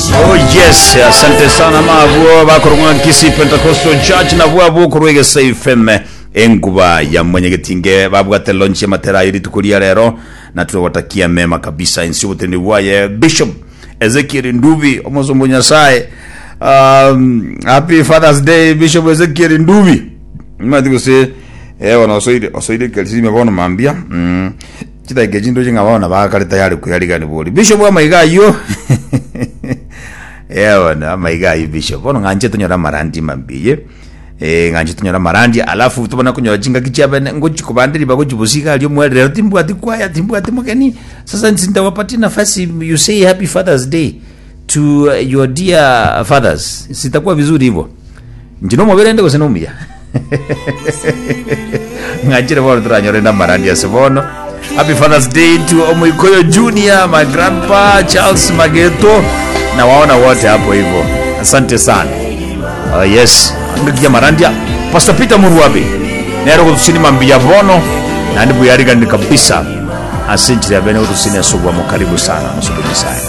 Oh yes, asante sana mavuo bakorwa nkisi Pentecostal Church na vuo bukurwege FM enguba ya mwenyegetinge babwate launch ya matera iri tukuria rero na tunawatakia mema kabisa insi butende bwaye Bishop Ezekiel Ndubi omuzumbu nyasaye um, happy Father's Day Bishop Ezekiel Ndubi mati guse eh wana osoide osoide kalisi mebona mambia mm chitaige chindo chingabona bakali tayari kuyarigani boli Bishop wa maigayo yewona amaigayo bishop ono nganje tunyora marandi mambiye eh nganje tunyora marandi alafu tubona kunyora chinga kichabe ngochi kubandiri bako chibusika alio mwerero timbwati kwaya timbwati mugeni sasa nsinda wapati nafasi you say happy father's day to uh, your dear fathers sitakuwa vizuri hivyo njino mobere kusenomia ngachire bora turanyorenda marandi asibono happy father's day to omoikoyo junior my grandpa charles mageto na waona wote hapo hivyo asante sana uh, yes angakia marandia pastor peter muruabe nero kutusini mambia bono nandi buyarigani kabisa asinjira bene kutusini asubwa karibu sana musubuni sana